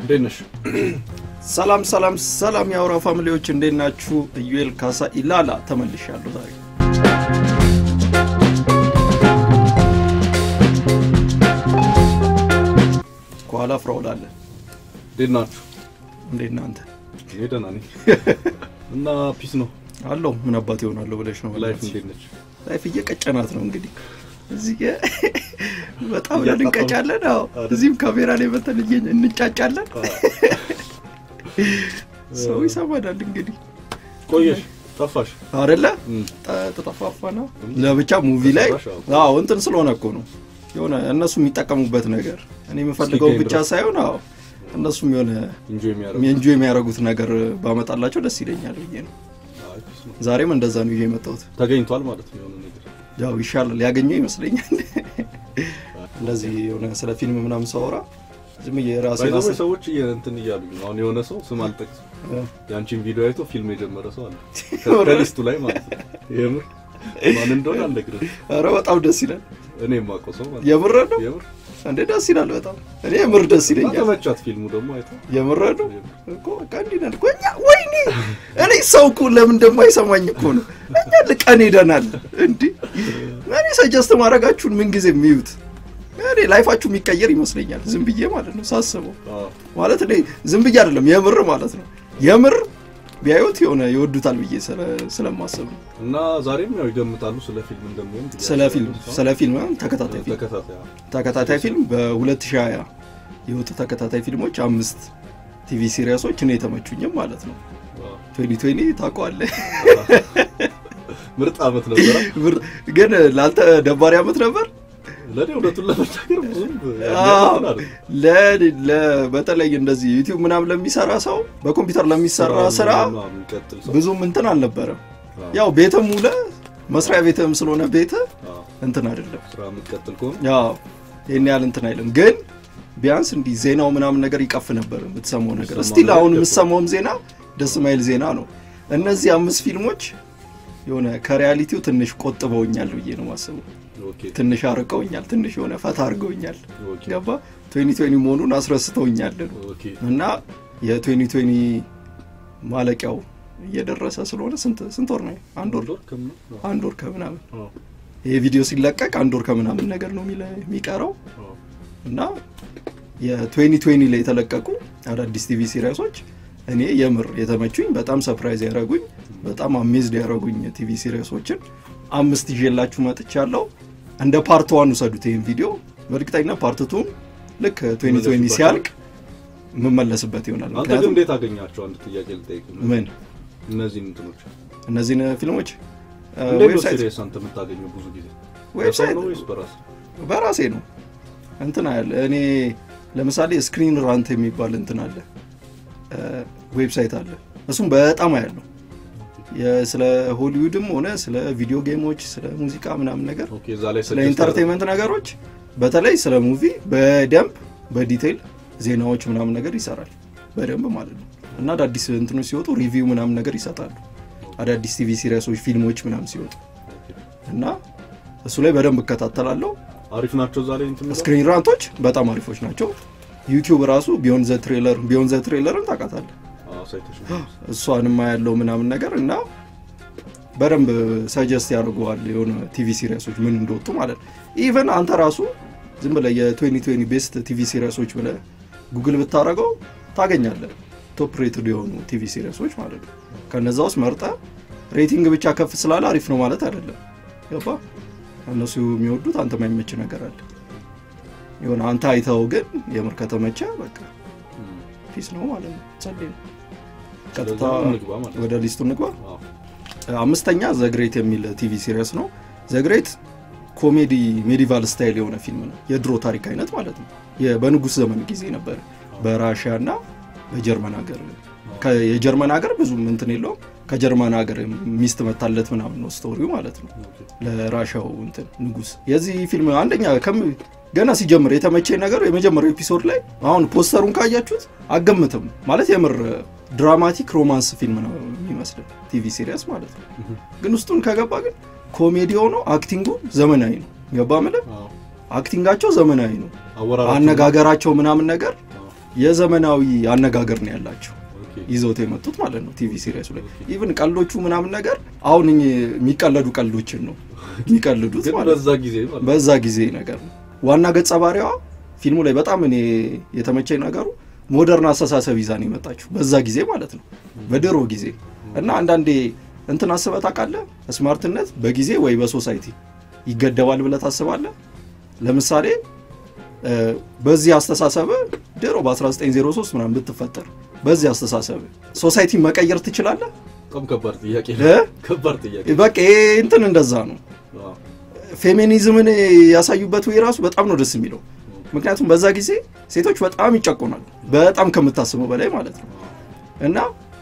እንዴት ነሽ? ሰላም ሰላም ሰላም የአውራ ፋሚሊዎች እንዴት ናችሁ? ኢዩኤል ካሳ ኢላላ ተመልሻለሁ ዛሬ። ከኋላ ፍራውል አለ። እንዴት ናችሁ? እንዴት እናንተ እኔ ደህና ነኝ። እና ፒስ ነው። አለው ምን አባት ይሆናለሁ ብለሽ ነው? ላይፍ እንዴት ነች? ላይፍ እየቀጨናት ነው እንግዲህ እዚህ ጋ በጣም እያጣጣሙ። እንቀጫለን። አዎ አይደል? እዚህም ካሜራ ላይ መተን እየ- እንጫጫለን። ሰው ይሰማናል እንግዲህ ቆየሽ፣ ጠፋሽ። አደለ እም፣ ተጠፋፋ ነው ለብቻ ሙቪ ላይ ተጠፋሽ፣ አዎ እንትን ስለሆነ እኮ ነው የሆነ እነሱ የሚጠቀሙበት ነገር እኔ የምፈልገው እስኪገኝ ብቻ ድረስ። ሳይሆን አዎ እነሱም የሆነ ኢንጆይ የሚያደርጉ ኤንጆ የሚያደርጉት ነገር ባመጣላቸው ደስ ይለኛል ብዬ ነው። አይ፣ ፒስ ነው። ዛሬም እንደዛ ነው ይዤ የመጣሁት። ተገኝቷል ማለት ነው የሆነ ነገር። ያው ይሻላል ያገኘው ይመስለኛል። እንደዚህ የሆነ ስለ ፊልም ምናምን ሳወራ ዝም ብዬ ራሴን ባይዘው አስ- ሰዎች እየ- እንትን እያሉኝ ነው። አሁን የሆነ ሰው ስም አልጠቅስም፣ እ፣ የአንቺን ቪዲዮ አይቶ ፊልም የጀመረ ሰው አለ የምር? ከሊስቱ ላይ ማለት ነው። የምር ማን እንደሆነ አልነግርህም። ኧረ በጣም ደስ ይላል። እኔ የማውቀው ሰው ማለት ነው። የምር ነው የምር እንዴ? ደስ ይላል በጣም እኔ የምር ደስ እና ይለኛል። ተመቻት ፊልሙ ደግሞ አይቶ የምር ነው እኮ በቃ እንዲህ ነን እኮ እኛ። ወይኔ እኔ ሰው እኮ ለምን እንደማይሰማኝ እኮ ነው። እኛ ልቀን ሄደናል። እንዲህ እኔ ሰጀስት ማድረጋችሁን ምን ጊዜ የሚዩት እኔ ላይፋችሁ የሚቀየር ይመስለኛል። ዝም ብዬ ማለት ነው ሳስበው አዎ። ማለት እኔ ዝም ብዬ አይደለም የምር ማለት ነው የምር ቢያዩት የሆነ ይወዱታል ብዬ ስለ- ስለማስብ ነው። እና ዛሬም ያው ይገምታሉ ስለ ፊልም እንደሚሆን ስለ ፊልም ስለ ፊልም ተከታታይ ፊልም ተከታታይ አዎ። ተከታታይ ፊልም በ2020 የወጡ ተከታታይ ፊልሞች አምስት ቲቪ ሲሪያሶች እኔ የተመቹኝም ማለት ነው። አዎ። 2020 ታውቀዋለህ። ምርጥ አመት ነበረ። ብር- ግን ላንተ ደባሪ አመት ነበር። ለእኔ እውነቱን ለመናገር ብዙም አዎ። እንትን አይደለም። ለ- ለ- በተለይ እንደዚህ ዩቲዩብ ምናምን ለሚሰራ ሰው በኮምፒውተር ለሚሰራ ስራ ምናምን የሚቀጥል ሰው ብዙም እንትን አልነበረም። አዎ። ያው ቤትም ውለ መስሪያ ቤትም ስለሆነ ቤት አዎ። እንትን አይደለም። ስራ የምትቀጥል ከሆነ ያው ይህን ያህል እንትን አይልም። ግን ቢያንስ እንዲህ ዜናው ምናምን ነገር ይቀፍ ነበር የምትሰማው ነገር። የምትሰማው እስቲል አሁን ነገር የምትሰማውም ዜና ደስ ማይል ዜና ነው። እነዚህ አምስት ፊልሞች የሆነ ከሪያሊቲው ትንሽ ቆጥበውኛል ብዬ ነው ማስበው። ኦኬ ትንሽ አርቀውኛል፣ ትንሽ የሆነ ፈታ አድርገውኛል። ኦኬ ገባ 2020 መሆኑን አስረስተውኛል ኦኬ እና የ2020 ማለቂያው እየደረሰ ስለሆነ ስንት ስንት ወር ነው? አንድ ወር ወር ከምናምን? አዎ። አንድ ወር ከምናምን አዎ። ይሄ ቪዲዮ ሲለቀቅ አንድ ወር ከምናምን ነገር ነው የሚለ- የሚቀረው አዎ። እና የ2020 ላይ የተለቀቁ አዳዲስ ቲቪ ሲሪያሶች እኔ የምር የተመቹኝ በጣም ሰፕራይዝ ያደረጉኝ በጣም አሜዝድ ያደረጉኝ ቲቪ ሲሪያሶችን አምስት ይዤላችሁ መጥቻለሁ። እንደ ፓርት ዋን ውሰዱት ይህን ቪዲዮ። በእርግጠኛ ፓርት ቱን ልክ 2020 ሲያልቅ የምመለስበት ይሆናል። አንተ ግን ምክንያቱም እንዴት አገኛቸው? አንድ ጥያቄ ልጠይቅ። ምን እነዚህን እንትኖች እነዚህን ፊልሞች እ፣ እንዴት ነው ዌብሳይት ሲሪየስ አንተ የምታገኘው? ብዙ ጊዜ ዌብሳይት በሰው ነው ወይስ በራስ? በራሴ ነው እንትን ያለ እኔ ለምሳሌ ስክሪን ራንት የሚባል እንትን አለ እ፣ ዌብሳይት አለ እሱም በጣም አያለው የ- ስለ ሆሊውድም ሆነ ስለ ቪዲዮ ጌሞች ስለ ሙዚቃ ምናምን ነገር ኦኬ እዛ ላይ ስለ suggest ኢንተርቴንመንት ነገሮች በተለይ ስለ ሙቪ በደንብ በዲቴይል ዜናዎች ምናምን ነገር ይሰራል በደንብ ማለት ነው እና አዳዲስ እንትኖች ሲወጡ ሪቪው ምናምን ነገር ይሰጣሉ አዳዲስ ቲቪ ሲሪያሶች ፊልሞች ምናምን ሲወጡ ያደርጋል። እና እሱ ላይ በደንብ እከታተላለሁ አሪፍ ናቸው። እዛ ላይ እንትን የሚለው? ስክሪን ራንቶች በጣም አሪፎች ናቸው ዩቲዩብ ራሱ ቢዮን ዘ ትሬለር ቢዮን ዘ ትሬለርን ታውቃታለህ አዎ፣ ሳይቶች ነው። እሷንማ ያለው ምናምን ነገር እና በደንብ ሰጀስት ያደርገዋል የሆነ ቲቪ ሲሪያሶች ምን እንደወጡ ማለት ነው ኢቨን አንተ ራሱ ዝም ብለህ የ2020 ቤስት ቲቪ ሲሪያሶች ብለህ ጉግል ብታደረገው ታገኛለህ ቶፕ ሬትድ የሆኑ ቲቪ ሲሪያሶች ማለት ነው ከነዛ ውስጥ መርጠ ሬቲንግ ብቻ ከፍ ስላለ አሪፍ ነው ማለት አይደለም ገባ እነሱ የሚወዱት አንተ ማይመች ነገር አለ የሆነ አንተ አይተው ግን የምር ከተመቸ በቃ እም። ፒስ ነው ማለት ነው ጸዴ ነው ቀጥታ ስለዚህ አሁን እንግባ ማለት ነው። ወደ ሊስቱ እንግባ አዎ። አምስተኛ ዘግሬት የሚል ቲቪ ሲሪየስ ነው ዘግሬት ኮሜዲ ሜዲቫል ስታይል የሆነ ፊልም ነው የድሮ ታሪክ አይነት ማለት ነው የ- በንጉስ ዘመን ጊዜ ነበር በራሽያ እና በጀርመን ሀገር ከ- የጀርመን ሀገር ብዙም እንትን የለውም ከጀርመን ሀገር ሚስት መታለት ምናምን ነው ስቶሪው ማለት ነው ኦኬ። ለራሻው እንትን ንጉስ የዚህ ፊልም አንደኛ ከም ገና ሲጀምር የተመቸኝ ነገር የመጀመሪያው ኤፒሶድ ላይ አሁን ፖስተሩን ካያችሁት አገምትም ማለት የምር ድራማቲክ ሮማንስ ፊልም ነው የሚመስል ቲቪ ሲሪየስ ማለት ነው ግን ውስጡን ከገባ ግን ኮሜዲ ሆኖ አክቲንጉ ዘመናዊ ነው ገባ ምለ አዎ። አክቲንጋቸው ዘመናዊ ነው አወራራቸው አነጋገራቸው ምናምን ነገር አዎ። የዘመናዊ አነጋገር ነው ያላቸው ኦኬ ይዘውት የመጡት ማለት ነው ቲቪ ሲሪየሱ ላይ ኢቭን ቀልዶቹ ምናምን ነገር አሁን እኚህ የሚቀለዱ ቀልዶችን ነው የሚቀልዱት ግን ማለት ነው በዛ ጊዜ ማለት ነው። በዛ ጊዜ ነገር ነው ዋና ገጸ ባህሪዋ ፊልሙ ላይ በጣም እኔ የተመቸኝ ነገሩ ሞደርን አስተሳሰብ ይዛ ነው የመጣችው በዛ ጊዜ ማለት ነው በድሮ ጊዜ እና አንዳንዴ እንትን አስበህ ታውቃለህ ስማርትነት በጊዜ ወይ በሶሳይቲ ይገደባል ብለህ ታስባለህ ለምሳሌ እ፣ በዚህ አስተሳሰብ ድሮ በ1903 ምናምን ብትፈጠር በዚህ አስተሳሰብ ሶሳይቲ መቀየር ትችላለህ በጣም ከባድ ጥያቄ እ? ከባድ ጥያቄ በቃ ይሄ እንትን እንደዛ ነው አዎ። ፌሚኒዝምን ያሳዩበት ወይ ራሱ በጣም ነው ደስ የሚለው ምክንያቱም በዛ ጊዜ ሴቶች በጣም ይጨቆናሉ በጣም ከምታስበው በላይ ማለት ነው እና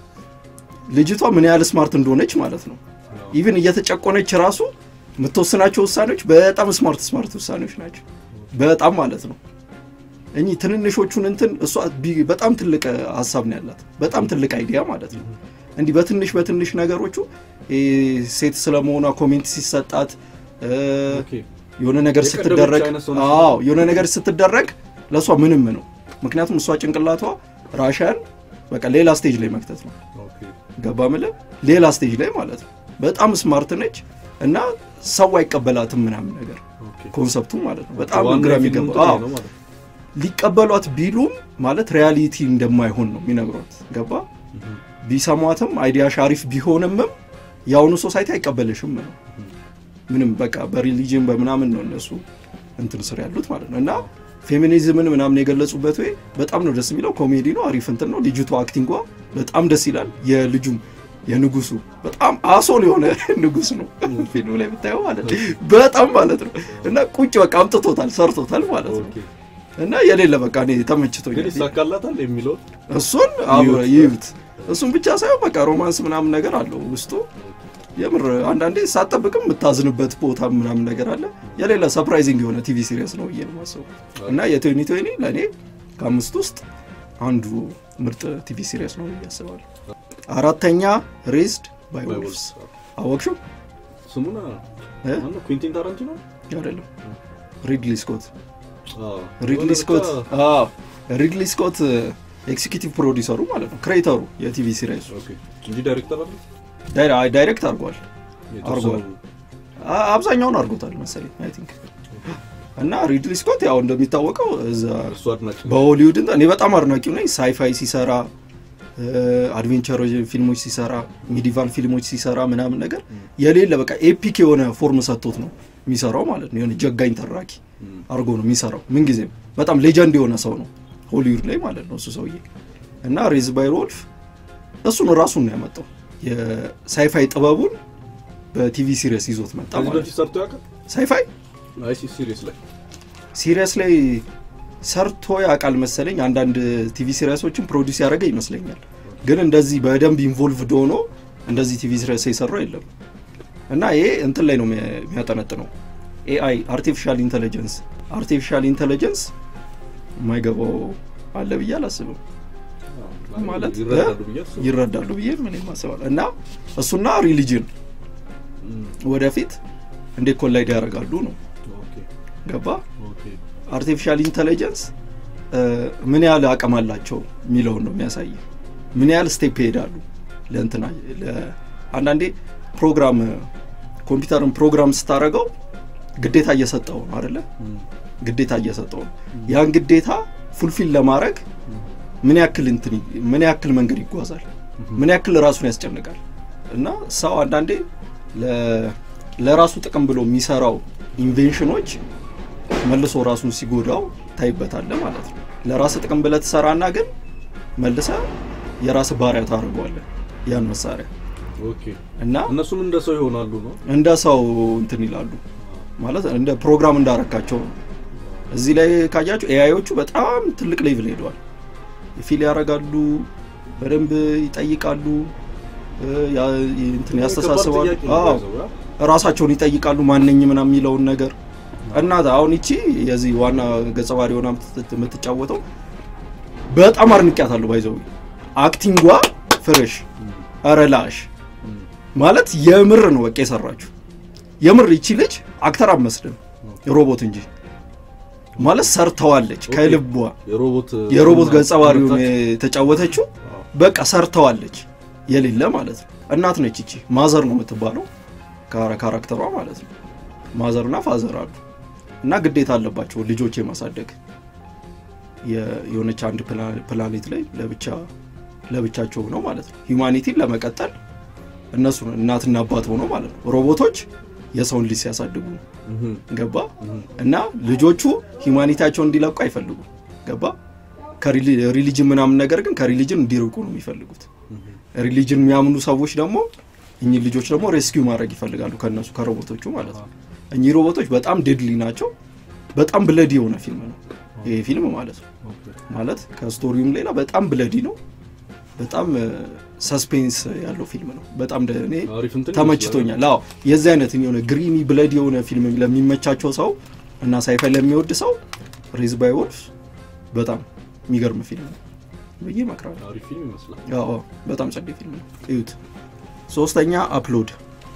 ልጅቷ ምን ያህል ስማርት እንደሆነች ማለት ነው ኢቭን እየተጨቆነች ራሱ የምትወስናቸው ውሳኔዎች በጣም ስማርት ስማርት ውሳኔዎች ናቸው በጣም ማለት ነው እኚህ ትንንሾቹን እንትን እሷ ቢ- በጣም ትልቅ ሀሳብ ነው ያላት በጣም ትልቅ አይዲያ ማለት ነው እንዲህ በትንሽ በትንሽ ነገሮቹ ይሄ ሴት ስለመሆኗ ኮሜንት ሲሰጣት እ፣ ኦኬ የሆነ ነገር የቀደመች ስትደረግ አይነት ሰው ነች። አዎ የሆነ ነገር ስትደረግ ለእሷ ምንም ነው ምክንያቱም እሷ ጭንቅላቷ ራሽያን በቃ ሌላ ስቴጅ ላይ መክተት ነው ኦኬ ገባ ምለ ሌላ ስቴጅ ላይ ማለት ነው በጣም ስማርት ነች እና ሰው አይቀበላትም ምናምን ነገር ኦኬ ኮንሰፕቱ ማለት ነው በጣም ዋናው ግራ የፊልሙ የሚገባ እንትን አዎ ነው ማለት ነው። ሊቀበሏት ቢሉም ማለት ሪያሊቲ እንደማይሆን ነው የሚነግሯት ገባ እህ፣ ቢሰሟትም አይዲያ ሻሪፍ ቢሆንምም የአሁኑ ሶሳይቲ አይቀበልሽም ነው ምንም በቃ በሪሊጅን በምናምን ነው እነሱ እንትን ስር ያሉት ማለት ነው እና ፌሚኒዝምን ምናምን የገለጹበት ወይ በጣም ነው ደስ የሚለው ኮሜዲ ነው አሪፍ እንትን ነው ልጅቷ አክቲንጓ በጣም ደስ ይላል የልጁም የንጉሱ በጣም አሶል የሆነ ንጉስ ነው ፊልሙ ላይ ብታየው ማለት ነው በጣም ማለት ነው እና ቁጭ በቃ አምጥቶታል ሰርቶታል ማለት ነው ኦኬ እና የሌለ በቃ እኔ ግን ተመችቶኛል ይሳካላታል የሚለው እሱን አብረ ይዩት እሱን ብቻ ሳይሆን በቃ ሮማንስ ምናምን ነገር አለው ውስጡ የምር አንዳንዴ ሳጠብቅም የምታዝንበት ቦታ ምናምን ነገር አለ የሌላ ሰፕራይዚንግ የሆነ ቲቪ ሲሪየስ ነው ብዬ ነው የማስበው እና የቶኒ ቶኒ ለእኔ ከአምስት ውስጥ አንዱ ምርጥ ቲቪ ሲሪየስ ነው ብዬ አስባለሁ አራተኛ ሬዝድ ባይ ባይ ወልፍስ ወልፍስ። አወቅሽው ስሙን እ? ማነው? ኩዊንቲን ታራንቲኖ አይደለም ሪድሊ ስኮት አዎ። ሪድሊ የሆነ ስኮት ብቻ- አዎ ሪድሊ ስኮት ኤክሲኪዩቲቭ ፕሮዲሰሩ ማለት ነው ክሬተሩ የቲቪ ሲሪየሱ ኦኬ እንጂ ዳይሬክተር አለ ዳይ- ዳይሬክት አድርጓል የተወሰኑ- አ- አብዛኛውን አድርጎታል መሰለኝ አይ ቲንክ እና ሪድሊ ስኮት ያው እንደሚታወቀው እዛ እሱ አድናቂ ነው። በሆሊውድ እንትን- እኔ በጣም አድናቂው ነኝ ሳይፋይ ሲሰራ አድቬንቸር ፊልሞች ሲሰራ ሚዲቫል ፊልሞች ሲሰራ ምናምን ነገር የሌለ በቃ ኤፒክ የሆነ ፎርም ሰጥቶት ነው የሚሰራው ማለት ነው የሆነ ጀጋኝ ተራኪ እም፣ አድርጎ ነው የሚሰራው ምንጊዜም በጣም ሌጀንድ የሆነ ሰው ነው ሆሊውድ ላይ ማለት ነው እሱ ሰውዬ እና ሬዝ ባይ ወልፍ እሱን ራሱን ነው ያመጣው የሳይፋይ ጥበቡን በቲቪ ሲሪየስ ይዞት መጣ ከዚህ ማለት በፊት ነው ሰርቶ ያውቃል? ሳይፋይ አይ ሲ- ሲሪየስ ላይ ሲሪየስ ላይ ሰርቶ ያውቃል መሰለኝ አንዳንድ ቲቪ ሲሪየሶችን ፕሮዲስ ያደረገ ይመስለኛል ግን እንደዚህ በደንብ ኢንቮልቭድ ሆኖ እንደዚህ ቲቪ ሲሪየስ የሰራው የለም እና ይሄ እንትን ላይ ነው የሚያ- የሚያጠነጥነው ኤአይ አርቲፊሻል ኢንቴሊጀንስ አርቲፊሻል ኢንቴሊጀንስ የማይገባው አለ ብዬ አላስብም ማለት ይረዳሉ ብዬ አስባለሁ። ይረዳሉ ብዬ ምን ማስባለሁ እና እሱና ሪሊጅን እም፣ ወደፊት እንዴት ኮላይድ ያደርጋሉ ነው ኦኬ ገባ ኦኬ አርቲፊሻል ኢንቴሊጀንስ ምን ያህል አቅም አላቸው የሚለውን ነው የሚያሳይ ምን ያህል ስቴፕ ይሄዳሉ ለእንትና ለ- አንዳንዴ ፕሮግራም ኮምፒውተርን ፕሮግራም ስታደረገው ግዴታ እየሰጠው ነው አደለ እም፣ ግዴታ እየሰጠው ነው ያን ግዴታ ፉልፊል ለማድረግ ምን ያክል እንትን ይ- ምን ያክል መንገድ ይጓዛል ምን ያክል ራሱን ያስጨንቃል እና ሰው አንዳንዴ ለ- ለራሱ ጥቅም ብሎ የሚሰራው ኢንቬንሽኖች መልሶ ራሱን ሲጎዳው ታይበታለ ማለት ነው ለራስ ጥቅም ብለህ ትሰራና ግን መልሰ የራስ ባሪያ ታደርገዋለህ ያን መሳሪያ ኦኬ እና እነሱም እንደ ሰው ይሆናሉ ነው እንደ ሰው እንትን ይላሉ ማለት እንደ ፕሮግራም እንዳረካቸው ነው እዚህ ላይ ካያቸው ኤአይዎቹ በጣም ትልቅ ሌቭል ሄደዋል ፊል ያደርጋሉ በደንብ ይጠይቃሉ እ፣ ያ- እንትን ያስተሳስባሉ ከባድ ጥያቄ ነው አዎ ባይዘው፣ ያ? ራሳቸውን ይጠይቃሉ ማነኝ ምናምን የሚለውን ነገር እና አሁን ይቺ የዚህ ዋና ገጸ ባህሪ ሆና የምትት- የምትጫወተው በጣም አድንቂያታለሁ ባይዘው አክቲንጓ ፍሬሽ ኧረ ላሽ እም፣ ማለት የምር ነው በቃ የሰራችሁ የምር ይቺ ልጅ አክተር አትመስልም ሮቦት እንጂ ማለት ሰርተዋለች ኦኬ። ከልቧ የሮቦት የሮቦት ገጸ ባህሪውን መጣች። የተጫወተችው አዎ። በቃ ሰርተዋለች የሌለ ማለት ነው። እናት ነች እቺ ማዘር ነው የምትባለው ካራ- ካራክተሯ ማለት ነው። ማዘር እና ፋዘር አሉ እና ግዴታ አለባቸው ልጆች የማሳደግ የ- የሆነች አንድ ፕላ- ፕላኔት ላይ ለብቻ ለብቻቸው ሆነው ማለት ነው ሂውማኒቲን ለመቀጠል እነሱ እናትና አባት ሆነው ማለት ነው። ሮቦቶች የሰውን ልጅ ሲያሳድጉ ነው። እህም፣ ገባ እህም። እና ልጆቹ ሂውማኒቲያቸውን እንዲለቁ አይፈልጉም። ገባ ከሪሊጅን ምናምን ነገር ግን ከሪሊጅን እንዲርቁ ነው የሚፈልጉት። ሪሊጅን የሚያምኑ ሰዎች ደግሞ እኚህ ልጆች ደግሞ ሬስኪው ማድረግ ይፈልጋሉ ከነሱ ከሮቦቶቹ ማለት ነው። እኚህ ሮቦቶች በጣም ዴድሊ ናቸው። በጣም ብለዲ የሆነ ፊልም ነው ይሄ ፊልም ማለት ነው። ኦኬ። ማለት ከስቶሪውም ሌላ በጣም ብለዲ ነው። በጣም ሰስፔንስ ያለው ፊልም ነው። በጣም ደ- እኔ አሪፍ እንትን ተመችቶኛል። አዎ የዚህ አይነት የሆነ ግሪሚ ብለድ የሆነ ፊልም ለሚመቻቸው ሰው እና ሳይፋይ ለሚወድ ሰው ሬዝ ባይ ወልፍ በጣም የሚገርም ፊልም ነው ብዬ እመክራለሁ። ይመስላል። አሪፍ ፊልም ይመስላል። አዎ በጣም ጸዴ ፊልም ነው፣ እዩት። ሶስተኛ አፕሎድ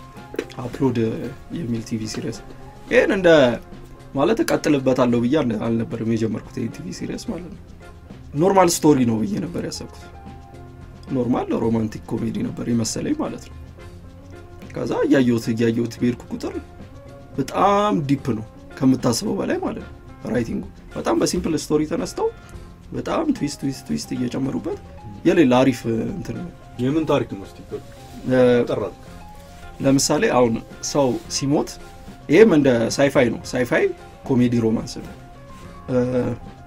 አፕሎድ የሚል ቲቪ ሲሪየስ ይህን እንደ ማለት እቀጥልበታለሁ ብዬ አል- አልነበርም የጀመርኩት ይህ ቲቪ ሲሪየስ ማለት ነው። ኖርማል ስቶሪ ነው ብዬ ነበር ያሰብኩት። ኖርማል ሮማንቲክ ኮሜዲ ነበር የመሰለኝ ማለት ነው። ከዛ እያየሁት እያየሁት በሄድኩ ቁጥር በጣም ዲፕ ነው ከምታስበው በላይ ማለት ነው። ራይቲንጉ በጣም በሲምፕል ስቶሪ ተነስተው በጣም ትዊስት ትዊስት ትዊስት እየጨመሩበት የሌላ አሪፍ እንትን ነው። የምን ታሪክ ነው? እስቲ እ፣ ጠራት። ለምሳሌ አሁን ሰው ሲሞት ይህም እንደ ሳይፋይ ነው። ሳይፋይ ኮሜዲ ሮማንስ ነው። እ፣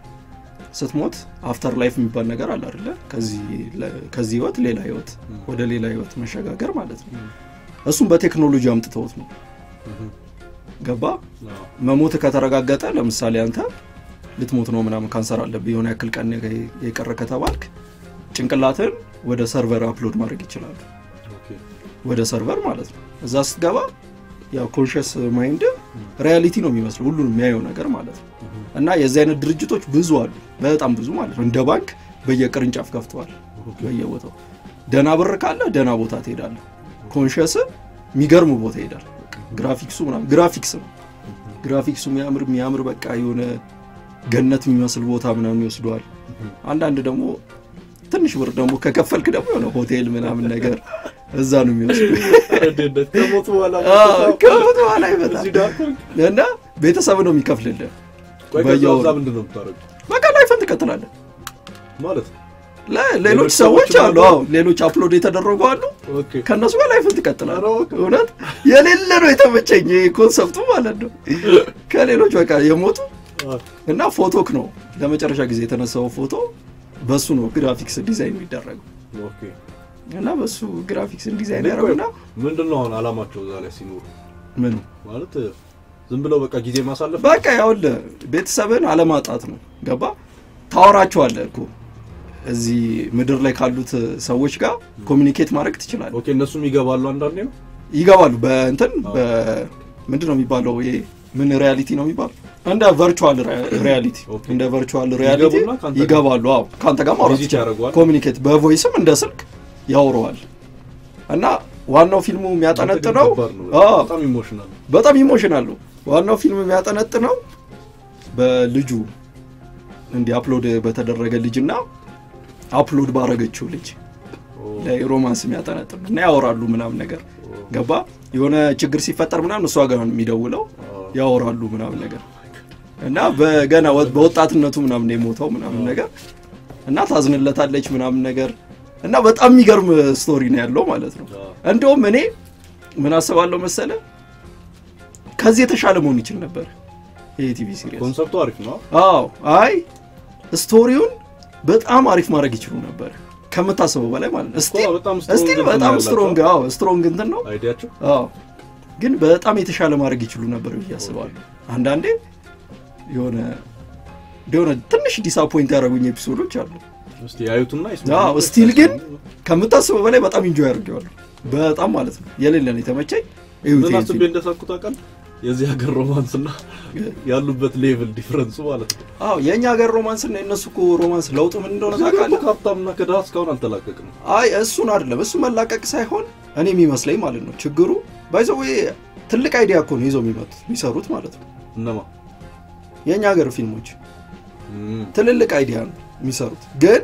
ስትሞት አፍተር ላይፍ የሚባል ነገር አለ አይደለ? ከዚህ ለ- ከዚህ ህይወት ሌላ ህይወት ወደ ሌላ ህይወት መሸጋገር ማለት ነው። እሱም በቴክኖሎጂ አምጥተውት ነው። እህም፣ ገባ አዎ። መሞት ከተረጋገጠ ለምሳሌ አንተ ልትሞት ነው ምናምን ካንሰር አለብህ የሆነ ያክል ቀን የቀረ ከተባልክ ጭንቅላትን ወደ ሰርቨር አፕሎድ ማድረግ ይችላሉ። ኦኬ። ወደ ሰርቨር ማለት ነው። እዛ ስትገባ ያው ኮንሽስ ማይንድ ሪያሊቲ ነው የሚመስለው ሁሉንም የሚያየው ነገር ማለት ነው። እህም፣ እና የዚህ አይነት ድርጅቶች ብዙ አሉ፣ በጣም ብዙ ማለት ነው። እንደ ባንክ በየቅርንጫፍ ከፍተዋል፣ ኦኬ። በየቦታው ደና ብር ካለ ደና ቦታ ትሄዳለህ። ኮንሽስ የሚገርም ቦታ ይሄዳል። ግራፊክሱ ምናምን ግራፊክስ ነው ግራፊክሱ የሚያምር የሚያምር በቃ የሆነ ገነት የሚመስል ቦታ ምናምን ይወስደዋል። አንዳንድ ደግሞ ትንሽ ብር ደግሞ ከከፈልክ ደግሞ የሆነ ሆቴል ምናምን ነገር እዛ ነው የሚወስዱ። እንዴት ከሞቱ በኋላ ከሞት በኋላ ይመጣል እዚህ ዳር ኮንክ? እና ቤተሰብ ነው የሚከፍልልህ። ቆይ ከዛ በየወሩ እዛ ምንድን ነው የምታደርገው? በቃ ላይፍን ትቀጥላለህ። ማለት ለ- ሌሎች ሌሎች ሰዎች ሰዎችም አሉ፣ አሉ? አዎ ሌሎች አፕሎድ የተደረጉ አሉ። ኦኬ። ከእነሱ ጋር ላይፍን ትቀጥላለህ። ኧረ እባክህ። እውነት የሌለ ነው የተመቸኝ ይሄ ኮንሰፕቱ ማለት ነው። ከሌሎች በቃ የሞቱ አዎ። እና ፎቶክ ነው ለመጨረሻ ጊዜ የተነሳው ፎቶ በሱ ነው ግራፊክስ ዲዛይን የሚደረገው ኦኬ። እና በሱ ግራፊክስ ዲዛይን እኔ ቆይ ያደረጉና ምንድን ነው አሁን አላማቸው እዛ ላይ ሲኖሩ ምኑ ማለት ዝም ብለው በቃ ጊዜ ማሳለፍ በቃ ያውልህ ቤተሰብን አለማጣት ነው። ገባ ታወራቸዋለህ እኮ እዚህ ምድር ላይ ካሉት ሰዎች ጋር ኮሚኒኬት ማድረግ ትችላለህ። ኦኬ እነሱም ይገባሉ አንዳንዴ ነው ይገባሉ በእንትን ምንድን ነው የሚባለው ይሄ ምን ሪያሊቲ ነው የሚባለው እንደ ቨርቹዋል ሪያሊቲ ኦኬ። እንደ ቨርቹዋል ሪያሊቲ ይገቡና ከአንተ ጋር- ይገባሉ። አዎ ከአንተ ጋር ማውራት ቪዚት ይችላል። ያደርገዋል። ኮሚኒኬት በቮይስም እንደ ስልክ ያወረዋል እና ዋናው ፊልሙ የሚያጠነጥነው ከባድ ነው። አዎ፣ በጣም ኢሞሽናል በጣም ኢሞሽናል ነው። ዋናው ፊልም የሚያጠነጥነው በልጁ እንዲህ አፕሎድ በተደረገ ልጅና አፕሎድ ባረገችው ልጅ ላይ ሮማንስ የሚያጠነጥን ነው እና ያወራሉ ምናምን ነገር ገባ የሆነ ችግር ሲፈጠር ምናምን እሷ ጋር ነው የሚደውለው ያወራሉ ምናምን ነገር እና በገና ወ- በወጣትነቱ ምናምን ነው የሞተው ምናምን ነገር እና ታዝንለታለች ምናምን ነገር እና በጣም የሚገርም ስቶሪ ነው ያለው ማለት ነው። እንደውም እኔ ምን አስባለሁ መሰለ ከዚህ የተሻለ መሆን ይችል ነበር ይሄ ቲቪ ሲሪየስ። ኮንሰፕቱ አሪፍ ነው አዎ አይ ስቶሪውን በጣም አሪፍ ማድረግ ይችሉ ነበር ከምታስበው በላይ ማለት ነው። ስቲል በጣም strong ስቲል እንትን በጣም ያላቸው። ስትሮንግ አዎ ስትሮንግ እንትን ነው አይዲያቸው አዎ ግን በጣም የተሻለ ማድረግ ይችሉ ነበር ብዬ አስባለሁ። አንዳንዴ የሆነ የሆነ ትንሽ ዲሳፖይንት ያደረጉኝ ኤፒሶዶች አሉ። እስቲ ያዩትና አዎ ስቲል ግን ከምታስበው በላይ በጣም ኢንጆይ አድርጌዋለሁ። በጣም ማለት ነው የሌለ ነው የተመቸኝ። እዩት ምን ይሄን አስቤ ፊልም። እንደሳኩት አውቃለህ የዚህ ሀገር ሮማንስ እና ያሉበት ሌቭል ዲፍረንሱ ማለት ነው አዎ የእኛ ሀገር ሮማንስ እና የእነሱ እኮ ሮማንስ ለውጡ ምን እንደሆነ እዚህ ሀገር እኮ ታውቃለህ? ከሀብታምና ከድሃ እስካሁን አልተላቀቅም አይ እሱን አይደለም እሱ መላቀቅ ሳይሆን እኔ የሚመስለኝ ማለት ነው ችግሩ ባይዘው ትልቅ አይዲያ እኮ ነው ይዘው የሚመጡት የሚሰሩት ማለት ነው እነማ የእኛ ሀገር ፊልሞች እም፣ ትልልቅ አይዲያ ነው የሚሰሩት፣ ግን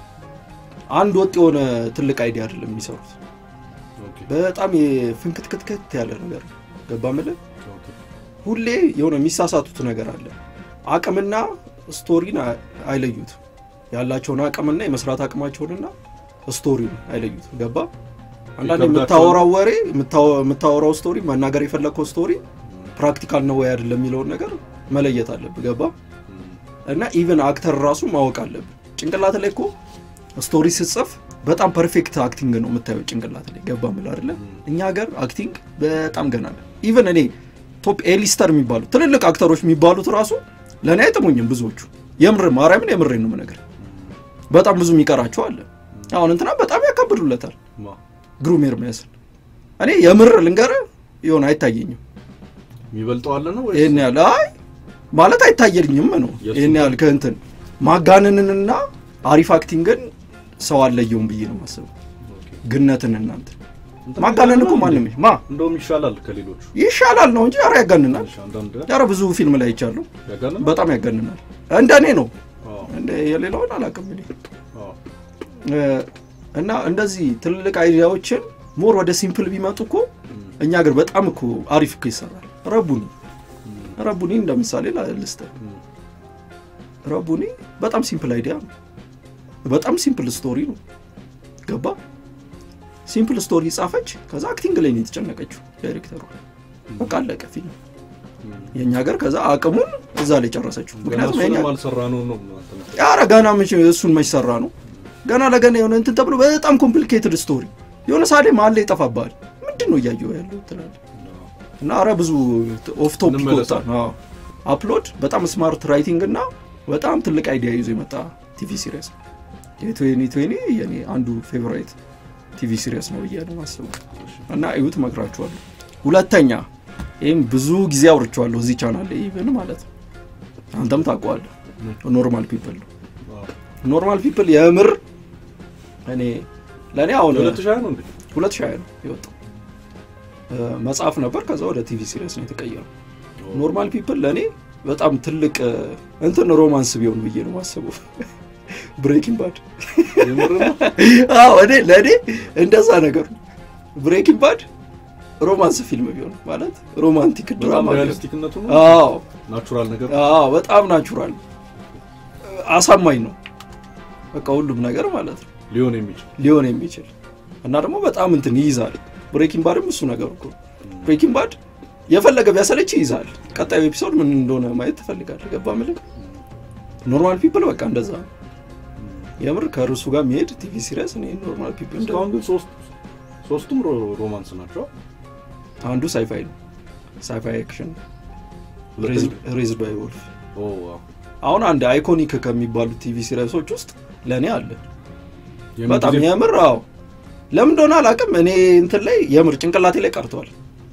አንድ ወጥ የሆነ ትልቅ አይዲያ አይደለም የሚሰሩት። ኦኬ፣ በጣም የፍንክትክትክት ያለ ነገር ነው። ገባ ምልህ ኦኬ። ሁሌ የሆነ የሚሳሳቱት ነገር አለ። አቅምና ስቶሪን አ- አይለዩትም። ያላቸውን አቅምና የመስራት አቅማቸውንና ስቶሪን አይለዩትም። ገባ አንዳንድ ይከብዳቸዋል። የምታወራው ወሬ የምታወ- የምታወራው ስቶሪ መናገር የፈለግከው ስቶሪ ፕራክቲካል ነው ወይ አይደለም የሚለውን ነገር መለየት አለብህ። ገባ እም፣ እና ኢቨን አክተር ራሱ ማወቅ አለብህ። ጭንቅላት ላይ እኮ ስቶሪ ስትጽፍ በጣም ፐርፌክት አክቲንግ ነው የምታየው ጭንቅላት ላይ ገባ ምል አይደለ? እኛ ሀገር አክቲንግ በጣም ገና ነው። ኢቨን እኔ ቶፕ ኤሊስተር የሚባሉ ትልልቅ አክተሮች የሚባሉት ራሱ ለእኔ አይጥሙኝም ብዙዎቹ። የምር ማርያምን የምሬ ነው ነገር በጣም ብዙ የሚቀራቸው አለ። አሁን እንትና በጣም ያካብዱለታል ማ ግሩም ኤርሚያስን። እኔ የምር ልንገርህ የሆነ አይታየኝም የሚበልጠው አለ ነው ወይስ ይህን ያህል አይ ማለት አይታየኝም ነው የእሱ ይህን ያህል ከእንትን ማጋነንንና አሪፍ አክቲንግን ሰው አለየውም ብዬ ነው ማስበው። ኦኬ። ግነትን እናንተ እንትን ማጋነን እኮ ይሻላል ማንም እንዴ? ማ እንደውም ይሻላል ከሌሎቹ ይሻላል ነው እንጂ ኧረ ያጋንናል። ትንሽ አንዳንድ ኧረ ብዙ ፊልም ላይ ይቻሉ ያጋነን በጣም ያጋንናል። እንደ እኔ ነው አዎ፣ እንደ የሌላውን አላውቅም እኔ አዎ። እ፣ እና እንደዚህ ትልልቅ አይዲያዎችን ሞር ወደ ሲምፕል ቢመጡ እኮ እም፣ እኛ ሀገር በጣም እኮ አሪፍ እኮ ይሰራል። ረቡኒ እም፣ ረቡኒ እንደ ምሳሌ ልስተ እም፣ ረቡኒ በጣም ሲምፕል አይዲያ ነው። በጣም ሲምፕል ስቶሪ ነው። ገባ ሲምፕል ስቶሪ ጻፈች። ከዛ አክቲንግ ላይ ነው የተጨነቀችው ዳይሬክተሩ። በቃ አለቀ ፊልም። እም። የእኛ ሀገር ከዛ አቅሙን እዛ ላይ ጨረሰችው። ገና ምክንያቱም እሱንም የእኛ አልሰራ ነው ነው እናንተ ኧረ ገና መቼ እሱን መች ሰራ ነው ገና ለገና የሆነ እንትን ተብሎ በጣም ኮምፕሊኬትድ ስቶሪ የሆነ ሳሌ መሀል ላይ ይጠፋብሃል። ምንድን ነው እያየው ያለው ትላለህ። እና አረ ብዙ ኦፍ ቶፒክ እንመለሳ። ወጣ። አዎ። አፕሎድ በጣም ስማርት ራይቲንግ እና በጣም ትልቅ አይዲያ ይዞ የመጣ ቲቪ ሲሪየስ ነው። የትዌኒ ትዌኒ የኔ አንዱ ፌቨራይት ቲቪ ሲሪየስ ነው ብዬ ነው የማስበው እና እዩት እመክራችኋለሁ። ሁለተኛ ይህም ብዙ ጊዜ አውርቼዋለሁ እዚህ ቻናል ላይ ኢቨን ማለት ነው አንተም ታውቀዋለህ። ኖርማል ፒፕል ነው ኖርማል ፒፕል የምር እኔ ለእኔ አሁን ሁለት ሺህ ነው እንዴ? ሁለት ሺህ ነው የወጣው እ፣ መጽሐፍ ነበር ከዛ ወደ ቲቪ ሲሪየስ ነው የተቀየረው። ኖርማል ፒፕል ለእኔ በጣም ትልቅ እ፣ እንትን ሮማንስ ቢሆን ብዬ ነው ማስበው። ብሬኪንግ ባድ የምር ነው? አዎ እኔ ለእኔ እንደዛ ነገር ነው። ብሬኪንግ ባድ ሮማንስ ፊልም ቢሆን ማለት ሮማንቲክ በጣም ድራማ ቢሆን ሪያሊስቲክነቱ ነው አዎ ናቹራል ነገር አዎ በጣም ናቹራል አሳማኝ ነው። በቃ ሁሉም ነገር ማለት ነው ሊሆን የሚችል ሊሆን የሚችል እና ደግሞ በጣም እንትን ይይዛል። ብሬኪንግ ባድም እሱ ነገር እኮ ብሬኪንግ ባድ የፈለገ ቢያሰለች ይይዛል። ቀጣዩ ኤፒሶድ ምን እንደሆነ ማየት ትፈልጋለህ። ገባ ምልክ ኖርማል ፒፕል በቃ እንደዛ ነው። የምር ከርሱ ጋር የሚሄድ ቲቪ ሲሪየስ እኔ ኖርማል ፒፕል እንደ- እስካሁን ግን ሶስት ሶስቱም ሮ- ሮማንስ ናቸው አንዱ ሳይፋይ ነው። ሳይፋይ አክሽን ሁለተኛው? ሬዝድ ባይ ወልፍ ኦ ዋው አሁን አንድ አይኮኒክ ከሚባሉት ቲቪ ሲሪየሶች ውስጥ ለእኔ አለ የምን በጣም ጊዜ- የምር አዎ ለምን እንደሆነ አላውቅም እኔ እንትን ላይ የምር ጭንቅላቴ ላይ ቀርቷል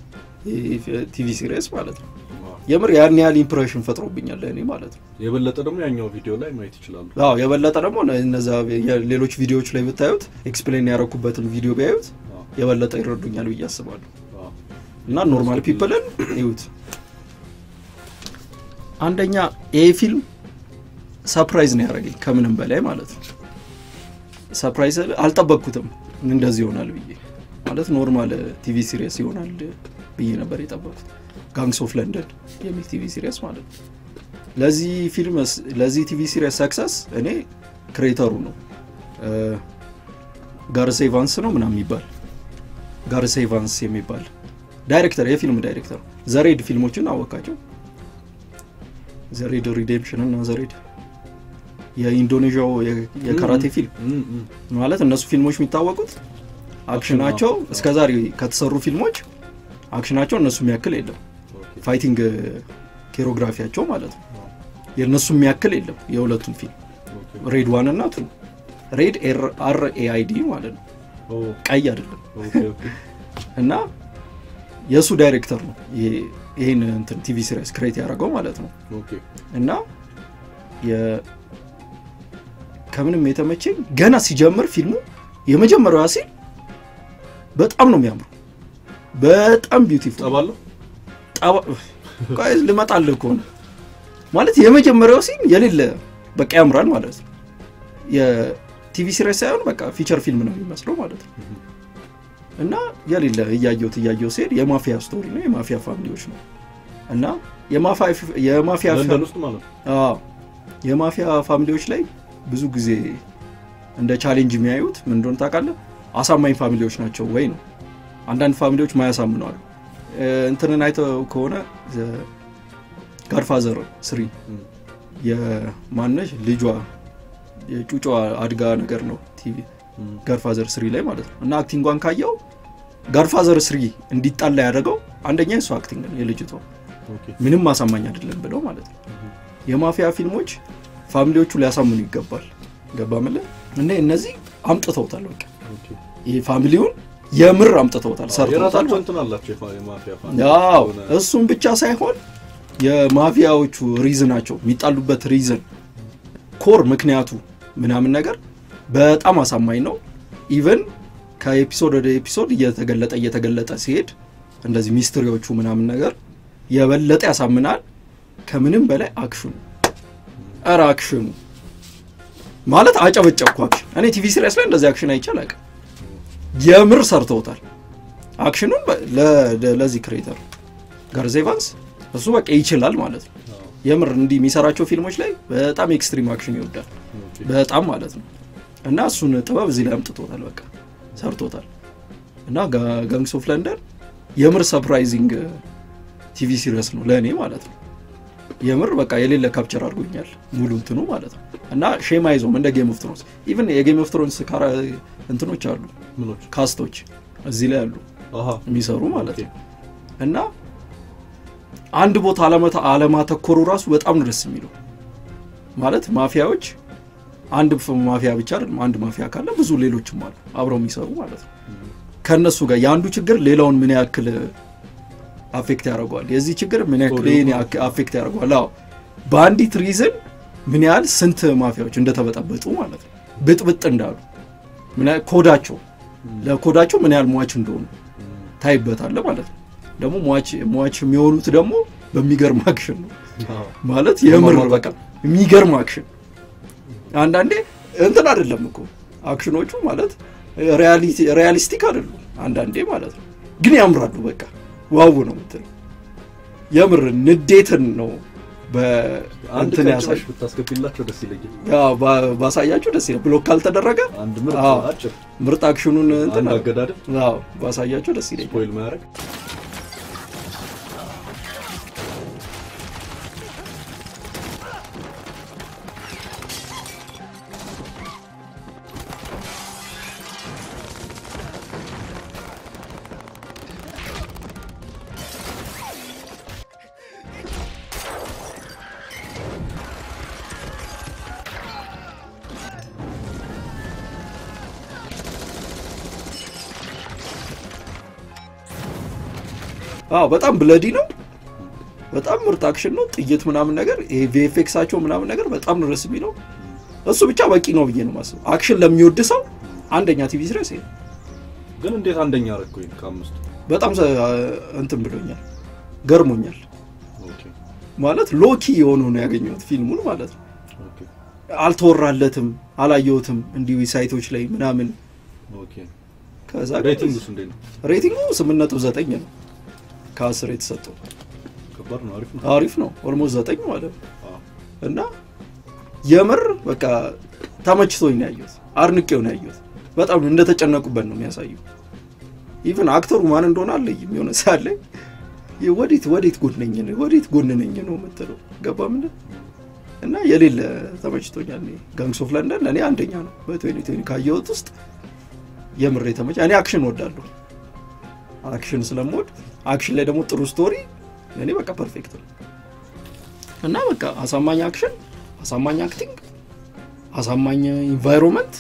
ቲቪ ሲሪየስ ማለት ነው ዋው። የምር ያን ያህል ኢምፕሬሽን ፈጥሮብኛል ለእኔ ማለት ነው የበለጠ ደግሞ ያኛው ቪዲዮ ላይ ማየት ይችላሉ አዎ የበለጠ ደግሞ እነዛ ሌሎች ቪዲዮዎች ላይ ብታዩት ኤክስፕሌን ያደረኩበትን ቪዲዮ ቢያዩት ዋው፣ የበለጠ ይረዱኛል ብዬ አስባለሁ ዋው። እና ኖርማል ፒፕልን ይዩት አንደኛ ይሄ ፊልም ሰፕራይዝ ነው ያደረገኝ ከምንም በላይ ማለት ነው ሰፕራይዝ አልጠበቅኩትም እንደዚህ ይሆናል ብዬ ማለት ኖርማል ቲቪ ሲሪየስ ይሆናል ብዬ ነበር የጠበቅኩት ጋንግስ ኦፍ ለንደን የሚል ቲቪ ሲሪየስ ማለት ነው ለዚህ ፊልም ለዚህ ቲቪ ሲሪየስ ሰክሰስ እኔ ክሬተሩ ነው ጋርስ ኤቫንስ ነው ምናምን የሚባል ጋርስ ኤቫንስ የሚባል ዳይሬክተር የፊልም ዳይሬክተር ዘሬድ ፊልሞችን አወቃቸው ዘሬድ ሪዴምሽን እና ዘሬድ የኢንዶኔዥያው የ- የካራቴ ፊልም እም፣ እም። ማለት እነሱ ፊልሞች የሚታወቁት አክሽናቸው እስከ ዛሬ ከተሰሩ ፊልሞች አክሽናቸው እነሱ የሚያክል የለም ኦኬ። ፋይቲንግ ኬሮግራፊያቸው ማለት ነው የእነሱ የሚያክል የለም የሁለቱም ፊልም ኦኬ። ሬድ ዋን እና ቱ ሬድ አር ኤአይዲ ማለት ነው ኦ፣ ቀይ አይደለም ኦኬ፣ ኦኬ። እና የእሱ ዳይሬክተር ነው ይሄ- ይሄን እንትን ቲቪ ሲሪስ ክሬት ያደረገው ማለት ነው ኦኬ። እና የ- ከምንም የተመቸኝ ገና ሲጀምር ፊልሙ የመጀመሪያዋ ሲል በጣም ነው የሚያምሩ በጣም ቢዩቲፉል ጠባለሁ ልመጣልህ ከሆነ ማለት የመጀመሪያው ሲን የሌለ በቃ ያምራል ማለት ነው። የቲቪ ሲሪስ ሳይሆን በቃ ፊቸር ፊልም ነው የሚመስለው ማለት ነው። እና የሌለ እያየሁት እያየሁ ሲሄድ የማፊያ ስቶሪ ነው፣ የማፊያ ፋሚሊዎች ነው እና የማፋ- የማፊያ ለንደን ውስጥ ማለት ነው። አዎ የማፊያ ፋሚሊዎች ላይ ብዙ ጊዜ እንደ ቻሌንጅ የሚያዩት ምን እንደሆነ ታውቃለህ? አሳማኝ ፋሚሊዎች ናቸው ወይ ነው። አንዳንድ ፋሚሊዎች ማያሳምኑ አሉ። እ፣ እንትንን አይተው ከሆነ ጋድፋዘር ስሪ እም፣ የማነሽ ልጇ የጩጯ አድጋ ነገር ነው ቲቪ እም፣ ጋድፋዘር ስሪ ላይ ማለት ነው። እና አክቲንጓን ካየው ጋድፋዘር ስሪ እንዲጣላ ያደረገው አንደኛ የእሱ አክቲንግ ነው የልጅቷ ኦኬ። ምንም ማሳማኝ አይደለም ብለው ማለት ነው። የማፊያ ፊልሞች ፋሚሊዎቹ ሊያሳምኑ ይገባል። ገባ ምለ እና እነዚህ አምጥተውታል። በቃ ኦኬ። ይህ ፋሚሊውን የምር አምጥተውታል፣ ሰርተውታል። የራሳቸው እንትን አላቸው የፋ- የማፊያ ፋሚሊ ያው የሆነ- እሱም ብቻ ሳይሆን የማፊያዎቹ ሪዝናቸው የሚጣሉበት ሪዝን ኮር ምክንያቱ ምናምን ነገር በጣም አሳማኝ ነው። ኢቨን ከኤፒሶድ ወደ ኤፒሶድ እየተገለጠ እየተገለጠ ሲሄድ እንደዚህ ሚስትሪዎቹ ምናምን ነገር የበለጠ ያሳምናል። ከምንም በላይ አክሽኑ ኧረ አክሽኑ ማለት አጨበጨብኩ። አክሽን እኔ ቲቪ ሲሪያስ ላይ እንደዚህ አክሽን አይቼ አላውቅም። የምር ሰርተውታል አክሽኑን በ- ለ- ለ- ለዚህ ክሬተር ጋርዝ ኤቫንስ እሱ በቃ ይችላል ማለት ነው። አዎ፣ የምር እንዲህ የሚሰራቸው ፊልሞች ላይ በጣም ኤክስትሪም አክሽን ይወዳል ኦኬ። በጣም ማለት ነው። እና እሱን ጥበብ እዚህ ላይ አምጥቶታል፣ በቃ ሰርቶታል። እና ጋ- ጋንግስ ኦፍ ለንደን የምር ሰርፕራይዚንግ ቲቪ ሲሪየስ ነው ለእኔ ማለት ነው። የምር በቃ የሌለ ካፕቸር አድርጎኛል ሙሉ እንትኑ ማለት ነው። እና ሼም አይዞም እንደ ጌም ኦፍ ትሮንስ ኢቭን የጌም ኦፍ ትሮንስ ካራ እንትኖች አሉ ምኖች ካስቶች እዚህ ላይ አሉ አሃ የሚሰሩ ማለት ኦኬ። ነው። እና አንድ ቦታ አለመታ- አለማተኮሩ ራሱ በጣም ነው ደስ የሚለው ማለት ማፊያዎች አንድ ፍ- ማፊያ ብቻ አይደለም። አንድ ማፊያ ካለ ብዙ ሌሎችም አሉ አብረው የሚሰሩ ማለት ነው። ከእነሱ ጋር የአንዱ ችግር ሌላውን ምን ያክል አፌክት ያደርገዋል፣ የዚህ ችግር ምን ያክል ስቶሪው ይሄን ያክ- አፌክት ያደርገዋል። አዎ በአንዲት ሪዝን ምን ያህል ስንት ማፊያዎች እንደተበጠበጡ ማለት ነው፣ ብጥብጥ እንዳሉ ምን ያህል ኮዳቸው ለኮዳቸው ምን ያህል ሟች እንደሆኑ ታይበታለ ማለት ነው። ደግሞ ሟች ሟች የሚሆኑት ደግሞ በሚገርም አክሽን ነው አዎ። ማለት የምር በቃ የሚገርም አክሽን። አንዳንዴ እንትን አይደለም እኮ አክሽኖቹ ማለት ሪያሊቲ ሪያሊስቲክ አይደሉም አንዳንዴ ማለት ነው፣ ግን ያምራሉ። በቃ ዋው ነው የምትለው የምር ንዴትን ነው አንድ በእንትን ቀን ያሳይ ጭራሽ ብታስገቢላቸው ደስ ይለኛል። ያው ባ- ባሳያችሁ ደስ ይላል። ብሎክ ካልተደረገ አንድ ምርጥ አዎ። አጭር ምርጥ አክሽኑን እንትን አንድ አገዳደል አዎ ባሳያችሁ ደስ ይለኛል። ስፖይል ማያደርግ አዎ በጣም ብለዲ ነው። በጣም ምርጥ አክሽን ነው። ጥይት ምናምን ነገር ይሄ ቪኤፍኤክሳቸው ምናምን ነገር በጣም ነው ደስ የሚለው። እሱ ብቻ በቂ ነው ብዬ ነው የማስበው። አክሽን ለሚወድ ሰው አንደኛ ቲቪ ሲሪየስ ይሄ ነው። ግን እንዴት አንደኛ አደረግኩኝ ከአምስቱ? በጣም ሰ- እንትን ብሎኛል፣ ገርሞኛል። ኦኬ ማለት ሎኪ የሆነው ነው ያገኘሁት ፊልሙን ማለት ነው። ኦኬ አልተወራለትም፣ አላየሁትም እንዲሁ ሳይቶች ላይ ምናምን። ኦኬ ከዛ ሬቲንግስ እንዴት ነው? ሬቲንጉ ስምንት ነጥብ ዘጠኝ ነው ከአስር የተሰጠው። ከባድ ነው። አሪፍ ነው። አሪፍ ነው፣ ኦልሞስት ዘጠኝ ማለት ነው። አዎ። እና የምር በቃ ተመችቶኝ ነው ያየሁት፣ አድንቄው ነው ያየሁት። በጣም እንደተጨነቁበት ነው የሚያሳየው። ኢቨን አክተሩ ማን እንደሆነ አለይም የሆነ ሳለ ወዴት ወዴት ጎን ነኝ ነው ወዴት ጎን ነኝ ነው የምትለው ገባ ምን እና የሌለ ተመችቶኛል። እኔ ጋንግስ ኦፍ ለንደን ለእኔ አንደኛ ነው በትዌኒ ትዌኒ ካየሁት ውስጥ የምር የተመቸ እኔ አክሽን ወዳለሁ። አክሽን ስለምወድ አክሽን ላይ ደግሞ ጥሩ ስቶሪ ለእኔ በቃ ፐርፌክት ነው እና በቃ አሳማኝ አክሽን፣ አሳማኝ አክቲንግ፣ አሳማኝ ኢንቫይሮንመንት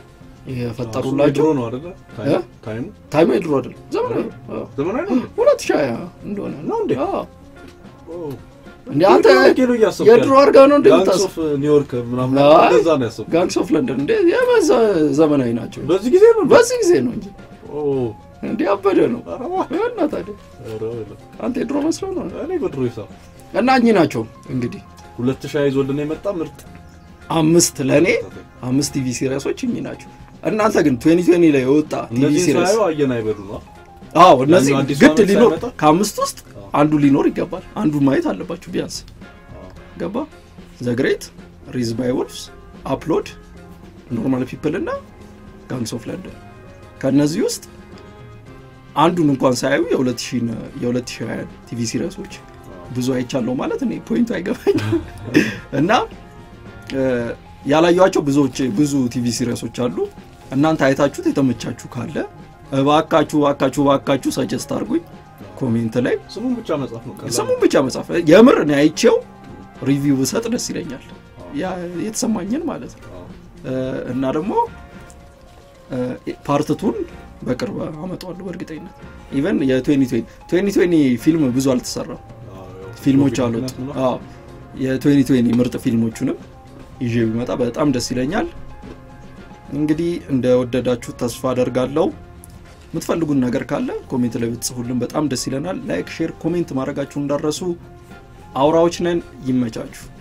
የፈጠሩላቸው ድሮ ነው አይደለ? እ? ታይሙ ታይም የድሮ አይደለም ዘመናዊ ነው። አዎ። ዘመናዊ ነው እንዴ? ሁለት ሺህ ሃያ እንደሆነ ነው እንዴ? አዎ። ኦ። እንደ አንተ ኪሎ እያሰብኩ የድሮ ያለው። አድርጋ ነው እንደ ጋንግስ ምታስ ኦፍ ኒውዮርክ ምናምን አይ፣ እንደዛ ነው ያሰብኩት። ጋንግስ ኦፍ ለንደን እንደ የበዛ ዘመናዊ ናቸው። በዚህ ጊዜ ነው እንዴ? በዚህ ጊዜ ነው እንጂ ኦ። እንዲ አበደ ነው ኧረ እባክህ። እና ታዲያ ኧረ በለው። አንተ የድሮ መስለው ነው እኔ በድሮ ሂሳብ እና እኚህ ናቸው እንግዲህ ሁለት ሺህ ይዞልን የመጣ ምርጥ አምስት ለእኔ አምስት ቲቪ ሲሪየሶች እኚህ ናቸው። እናንተ ግን 2020 ላይ የወጣ ቲቪ እነዚህ ሲሪየስ ሳየው አየን አይበሉ ነው አዎ እነዚህ ያኛው አዲሱ ግድ ዓመት ሊኖር ሳይመጣ? ከአምስት ውስጥ አዎ። አንዱ ሊኖር ይገባል። አንዱን ማየት አለባችሁ ቢያንስ ገባ ዘግሬት ሪዝ ባይ ወልፍስ አፕሎድ ኖርማል ፒፕል እና ጋንግስ ኦፍ ለንደን ከእነዚህ ውስጥ አንዱን እንኳን ሳያዩ የ2020 ቲቪ ሲሪየሶች ብዙ አይቻለሁ ማለት እኔ ፖይንቱ አይገባኝ እና እ፣ ያላየኋቸው ብዙዎች ብዙ ቲቪ ሲሪየሶች አሉ እናንተ አይታችሁት የተመቻችሁ ካለ እባካችሁ እባካችሁ እባካችሁ ሰጀስት አድርጉኝ ኮሜንት ላይ ስሙን ብቻ መጻፍ ነው ቀላል ስሙን ብቻ መጻፍ የምር እኔ አይቼው ሪቪው ብሰጥ ደስ ይለኛል ያ የተሰማኝን ማለት ነው አዎ። እ፣ እና ደግሞ ፓርትቱን በቅርብ አመጣዋለሁ በእርግጠኝነት ኢቨን የ2020 2020 ፊልም ብዙ አልተሰራም አዎ፣ ያው ፊልሞች ኮቪድ አሉት ምክንያት ነው። አዎ የ2020 ምርጥ ፊልሞቹንም ይዤ ቢመጣ በጣም ደስ ይለኛል እንግዲህ እንደወደዳችሁ ተስፋ አደርጋለሁ የምትፈልጉን ነገር ካለ ኮሜንት ላይ ብትጽፉልን በጣም ደስ ይለናል ላይክ ሼር ኮሜንት ማድረጋችሁ እንዳረሱ አውራዎች ነን ይመቻችሁ